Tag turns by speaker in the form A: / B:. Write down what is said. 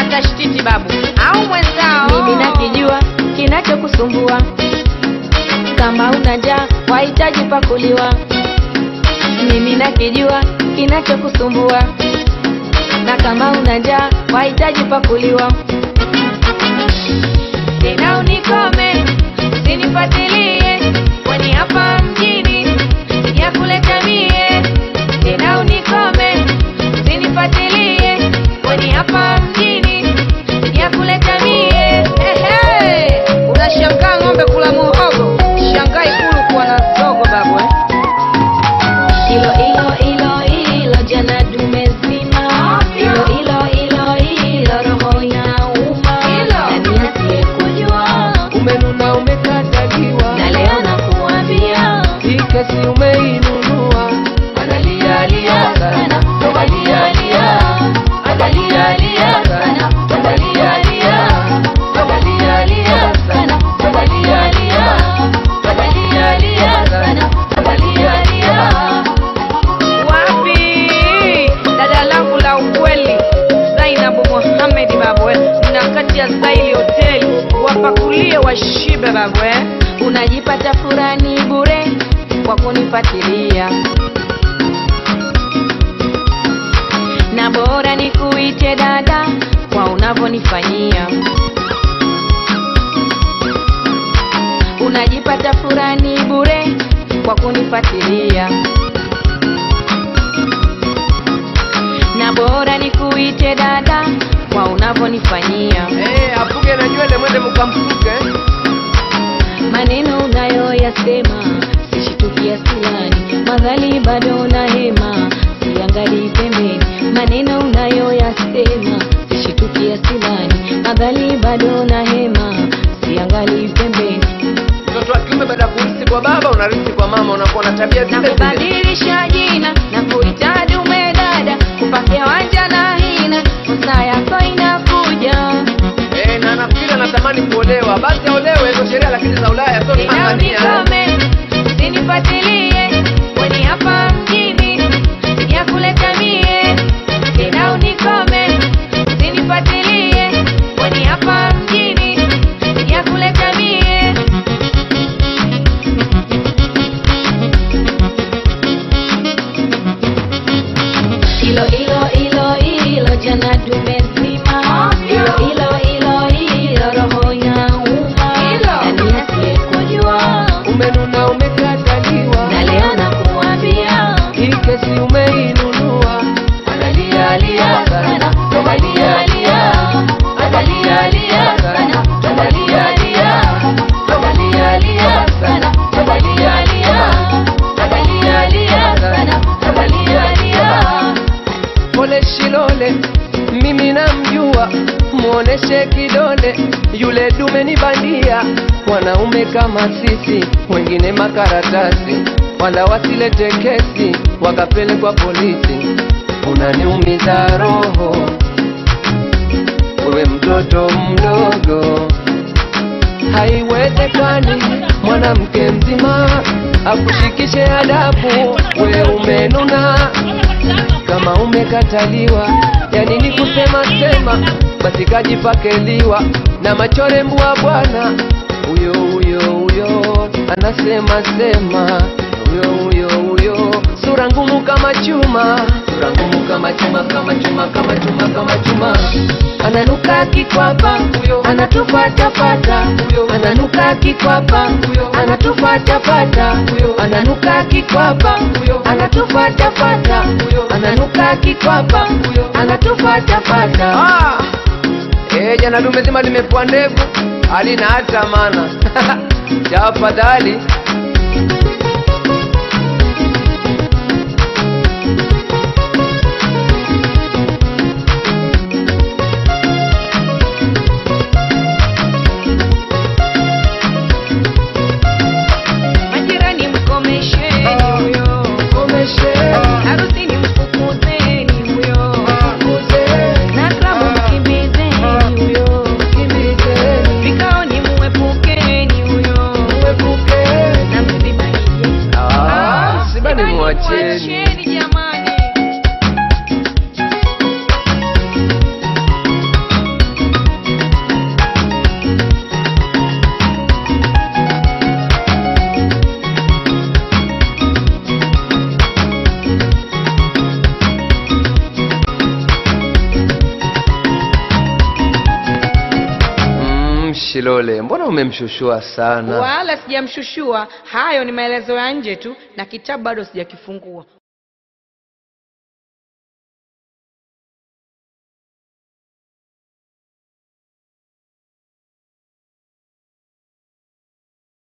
A: tashtiti babu au mwenzao
B: mimi nakijua kinachokusumbua kama una njaa wahitaji pakuliwa mimi nakijua kinachokusumbua na kama una njaa wahitaji pakuliwa tena unikome usinifuatilie kwani hapa mjini sijakuleta mie tena unikome usinifuatilie kwani hapa mjini sijakuleta mie
A: Ehe, unashangaa ng'ombe kula muhogo shangaa ikulu kuwa na zogo babu eh?
B: Ilo ilo ilo ilo jana dume zima Ilo ilo ilo ilo roho inauma Nani asiyekujua
C: umenuna umekataliwa
B: na leo nakuambia
C: hii kesi umeinunua
B: Analia lia sana Analia lia Analia lia sana Analia lia Analia lia sana Analia lia Analia lia sana Analia lia
A: wapi dada langu la ukweli zainabu mohamedi babu eh? na kati ya zaili hoteli wapakulie washibe babu eh?
B: unajipata furani bure kwa kunifuatilia na bora nikuite dada kwa unavyonifanyia unajipata furani bure kwa kunifuatilia na bora nikuite dada kwa unavyonifanyia
C: Eh, afuge na nywele mwende mkamsuke
B: maneno unayoyasema sishitukia silani madhali bado na hema siangalii pembeni maneno unayoyasema sishitukia silani madhali bado na hema siangalii pembeni
C: mtoto wa kiume baada ya kurisi kwa baba unarisi kwa mama unakuwa na tabia
B: na
C: zile zile
B: kubadilisha jina na kuita dume dada kupakia wanja na hina fursa yako inakuja
C: Eh, na nafikiri anatamani kuolewa basi aolewe hizo sheria lakini za ulaya sio
B: tena
C: tanzania
B: unikome usinifuatilie kwani hapa mjini sijakuleta mie tena unikome usinifuatilie kwani hapa mjini sijakuleta mie ilo ilo ilo ilo jana dume zima ilo ilo ilo ilo roho inauma nani asiyekujua
C: umenuna umekataliwa
B: na leo nakuambia
C: hii kesi umeinunua
B: analia lia sana analia lia analia lia sana analia lia analia lia sana analia lia analia lia sana analia lia
C: pole shilole mimi namjua muoneshe kidole yule dume ni bandia wanaume kama sisi wengine makaratasi wala wasilete kesi wakapelekwa polisi unaniumiza roho wewe mtoto mdogo haiwezekani mwanamke mzima akushikishe adabu we umenuna kama umekataliwa yani ni kusema sema basi kajipakeliwa na machore mbwa bwana huyo huyo huyo anasema sema huyo huyo huyo sura ngumu kama chuma sura ngumu kama chuma kama chuma kama chuma kama chuma ananuka kikwapa huyo anatufatafata huyo ananuka kikwapa huyo anatufatafata huyo ananuka kikwapa huyo anatufatafata huyo ananuka kikwapa huyo anatufatafata ah! Eh, jana dume zima limepua ndevu halina hata maana tafadhali
A: majirani mkomesheni huyo harusini mfukuzeni huyo na klabu mkimbizeni huyo vikaoni muepukeni huyo na msibanije
C: Ah, msibani muacheni
A: mwacheni jamani
C: Shilole, mbona umemshushua sana?
A: wala sijamshushua hayo ni maelezo ya nje tu na kitabu bado sijakifungua